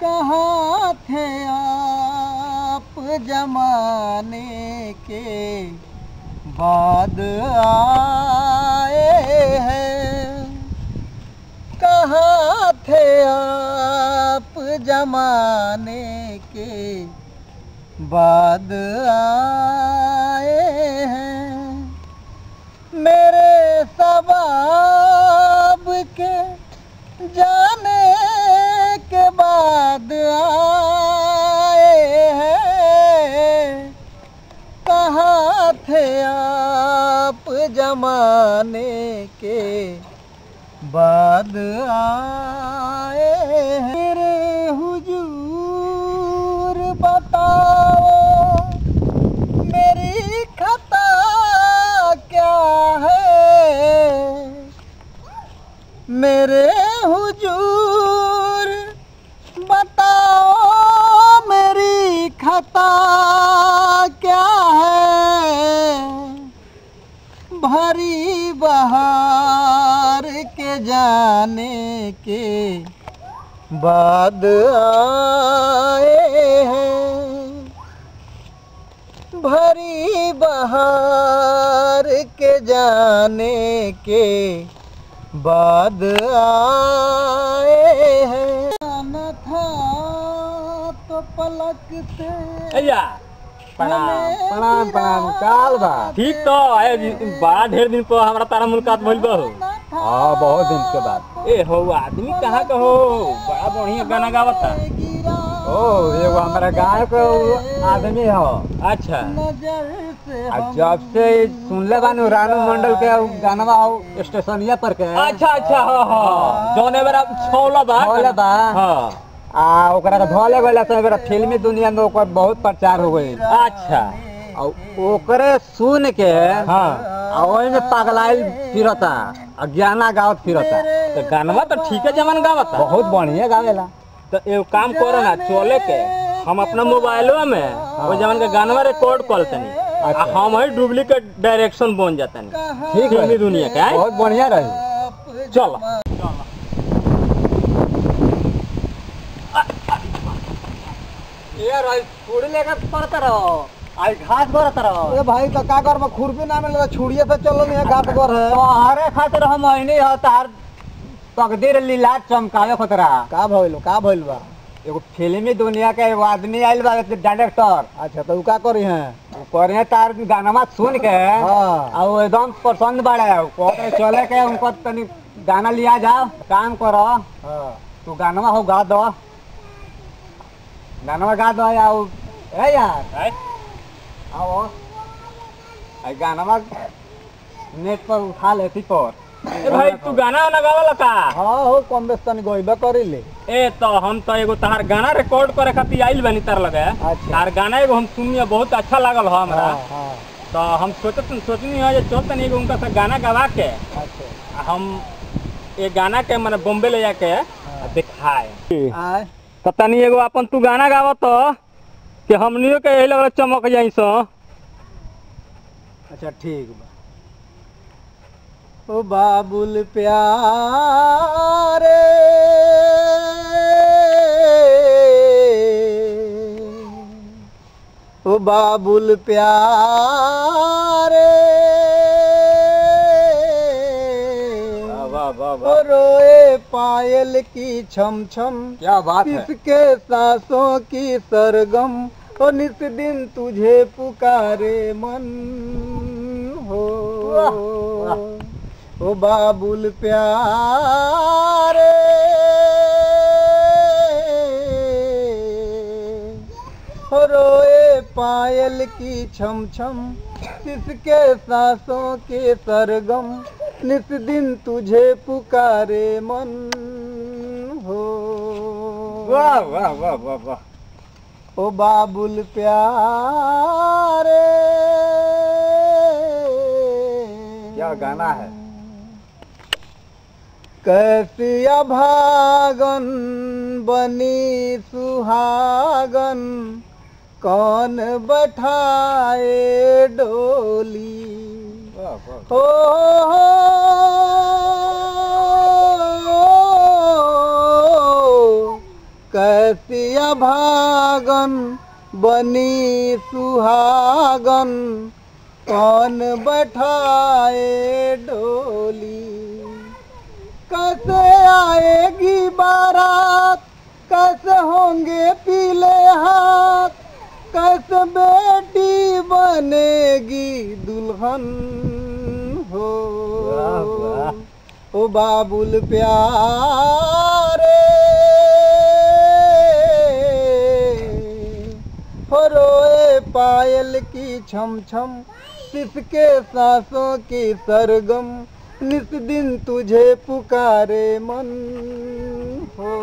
कहाँ थे आप जमाने के बाद आए हैं कहाँ थे आप जमाने के बाद आए हैं मेरे सबाब के जाने के बाद आए हैं कहाँ थे आप जमाने के बाद आए हैं मेरे हुजूर बताओ मेरी खता क्या है मेरे हुजूर बताओ मेरी खता क्या है भरी बहार के जाने के बाद आए हैं भरी बहार के जाने के बाद आए हैं आना था तो पलकते अय्या प्रणाम प्रणाम प्रणाम काल बा ठीक तो आए जी, बड़ा ढेर दिन पर हमरा तारा मुलाकात भइल बा हो हाँ बहुत दिन के बाद ए हो आदमी कहाँ का हो बड़ा बढ़िया गाना गावता ओ एगो हमारा गाँव के आदमी हो अच्छा आ जब से सुनले बानू रानू मंडल के उ गानवा हो स्टेशनिया पर के अच्छा अच्छा हाँ हाँ जौने बेरा छौला बा छौला बा। हाँ आ ओकरा के भले गइला तो एबेरा फिल्मी दुनिया में ओकर बहुत प्रचार हो गई अच्छा आ ओकरे सुन के हाँ आ ओही में पगलाइल फिरता आ गाना गावत फिरता तो गानवा तो ठीक है जमन गावता बहुत बढ़िया गावेला तो एगो काम करो ना चले के हम अपना मोबाइलवा में वो जमन के गानवा रिकॉर्ड कर तनी अच्छा। आ हम ही डुप्लीकेट डायरेक्शन बन जातनी ठीक फिल्मी है दुनिया के आए? बहुत बढ़िया रही चल ये रही छुरी लेकर पड़ता रहो आई घास करत रहो अरे भाई तो का कर खुरपी ना मिले छुड़िए से चलो नहीं घाट पर है तोहरे खातिर हम अइनी ह तार तकदीर लीला चमकावे खतरा का भइल का भइल बा एगो फिल्मी दुनिया के एगो आदमी आइल बा डायरेक्टर अच्छा तो उ का करी हैं उ करे तार गाना सुन के हाँ आ वो एकदम पसंद बाड़े कहते चले के उनको तनी गाना लिया जाओ काम करो हाँ तू गाना हो गा दो गाना गा दो या उ- ए यार आए? आओ आई गाना नेट पर उठा लेती पर ए भाई तू गाना वाना गावला का हाँ हो कम बेस तनी गइबे करी ले ए तो हम तो एगो तहार गाना रिकॉर्ड करे खातिर आइल बानी तार लगे अच्छा। तार गाना एगो हम सुनिए बहुत अच्छा लागल हो हमरा हाँ हाँ तो हम सोचत सोचनी है जे चल तनी एगो उनका से गाना गवा के अच्छा आ हम ये गाना के मैंने बॉम्बे ले जाके आ दिखाए आय तो तनी एगो अपन तू गाना गाव तो कि हमनियो के यही लगल चमक जाई सो अच्छा ठीक बा ओ बाबुल प्यारे ओ बाबुल प्यारे वाह वाह ओ रोए पायल की छम छम क्या बात है किसके सांसों की सरगम ओ नित दिन तुझे पुकारे मन हो वाह, वाह। ओ बाबुल प्यारे हो रोए पायल की छम छम किसके सांसों के सरगम नित दिन तुझे पुकारे मन हो वाह वाह वाह वाह वाह ओ बाबुल प्यारे क्या गाना है कैसी अभागन बनी सुहागन कौन बैठाए डोली वाह वाह हो कैसिया भागन बनी सुहागन कौन बैठाए डोली कैसे आएगी बारात कैसे होंगे पीले हाथ कैसे बेटी बनेगी दुल्हन हो वाह, वाह। ओ बाबुल प्यारे हो रोए पायल की छम छम किसके सांसों की सरगम निस दिन तुझे पुकारे मन हो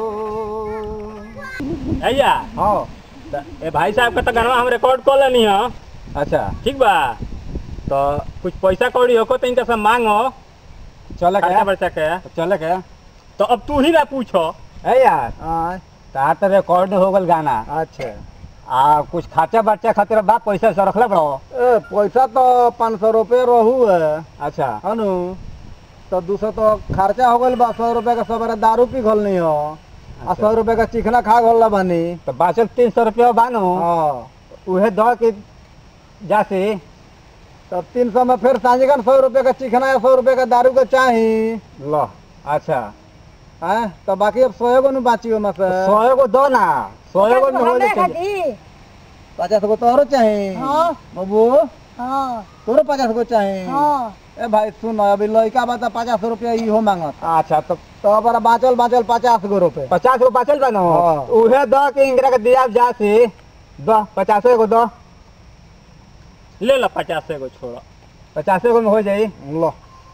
भैया हाँ त- ए भाई साहब का तो गाना हम रिकॉर्ड कर लेनी है अच्छा ठीक बा तो कुछ पैसा कौड़ी हो तो इनका सब मांगो चले खर्चा क्या बर्चा के चले क्या तो अब तू ही ना पूछो ए यार हाँ, तार तो रिकॉर्ड हो गल गाना अच्छा आ कुछ खर्चा बर्चा खातिर बा पैसा से रखले बड़ो ए, पैसा तो पाँच सौ रुपये रहू है अच्छा हनु तो दू सौ तो खर्चा हो गल बा सौ रुपये का सवेरे दारू पी घल नहीं हो आ सौ रुपये का चिकना खा घल बानी तो बाचल तीन सौ रुपया बानो हाँ उहे दो के जासी तो तीन सौ में फिर सांझगन सौ रुपये का चिकना या सौ रुपये का दारू का चाही लो अच्छा हैं तो बाकी अब सौ गो नु बाची ओमा से सौ गो दो ना सौ गो में हो जाए पचास गो तोहरो चाही हाँ। बाबू हाँ तोरो पचास गो चाही हाँ ए भाई सुन अभी लड़का बा तो पचास रुपया इहो मांगत अच्छा तो तो अब बाँचल बाँचल पचास गो रुपये पचास गो बाचल बनो हाँ। उहे दो के इंदिरा के दिया जासी दो पचास गो दो ले लो पचास एगो छोड़ो पचास गो में हो जाई लो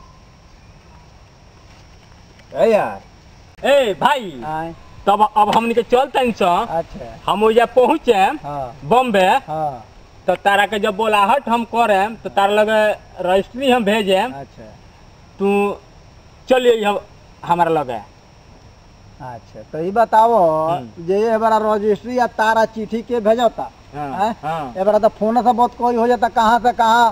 ए यार ए भाई आय, तब अब हमनी के चलते सो अच्छा हम ओइजा पहुँचे हाँ बॉम्बे हाँ तो तारा के जब बोलाहट हम करेम तो तारा लगे रजिस्ट्री हम भेजेम अच्छा तू चलिए हम हमारा लगे अच्छा तो ये बताओ हम्म। जे ये बारा रजिस्ट्री या तारा चिट्ठी के भेजता हाँ, हैं? हाँ। ए बारा तो फोन से बहुत कोई हो जाता कहाँ से कहाँ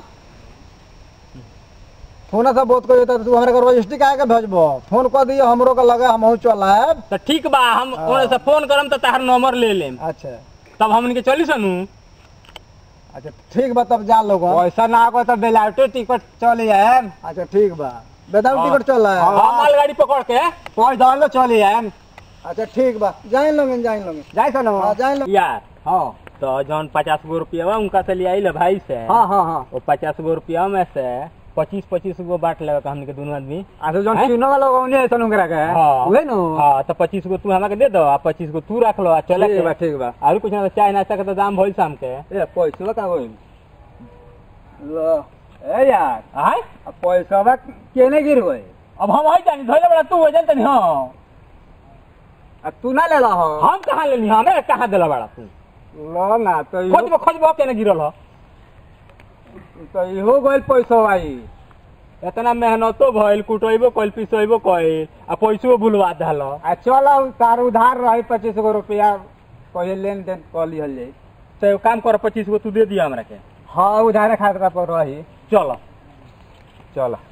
फोन से बहुत कोई होता तो तू हमारे को रजिस्ट्री काहे के भेजबो फोन कर दियो हमरो के लगे हम चल आएब तो ठीक बा हम हाँ। ओने से फोन करम तो तार नंबर ले लेम अच्छा तब हमनी के चली सनू अच्छा ठीक बा तब जा लोग पैसा ना आगो तो बेलाउटे टिकट चली जाए अच्छा ठीक बा बेदाम हाँ। टिकट चल रहा है हम मालगाड़ी पकड़ के कोई दौड़लो चली जाए अच्छा ठीक बा जाइन लोगे जाइन लोगे जाए सनो हाँ जाइन लोगे यार हाँ तो जौन पचास गो रुपया बा उनका से ले आई भाई से हाँ हाँ हाँ वो पचास गो रुपया में से पच्चीस पच्चीस गो बांट लेगा हमनी के दोनों आदमी अच्छा जो हैं? चुनो वाला लोग उन्हें सनु करा के हाँ। उहे नु हाँ तो पच्चीस गो तू हमारे के दे दो आ पच्चीस गो तू रख लो आ चले ठीक के बा ठीक बा और कुछ ना तो चाय नाश्ता के तो दाम भइल शाम के ए पैसा का होई लो ए यार आय अब पैसा बा केने गिर होई अब हम हई जानी धोले बड़ा तू वजन तनी हां अब तू ना ले ला हो हम कहां लेनी हमें कहां देला बड़ा तू लो ना तो इहो- खोजबो खोजबो केने गिरल हो तो इहो गइल पैसा आई इतना मेहनतो भइल कुटैबो कइल पिसैबो कइल आ पैसो भुलवा देलो आ चलो तार उधार रही पच्चीस गो रुपया पहले लेन देन कर लिहल जाई तो एगो काम कर पच्चीस गो तू दे दिया हमरा के हाँ उधारे खातिर पर रही चलो चलो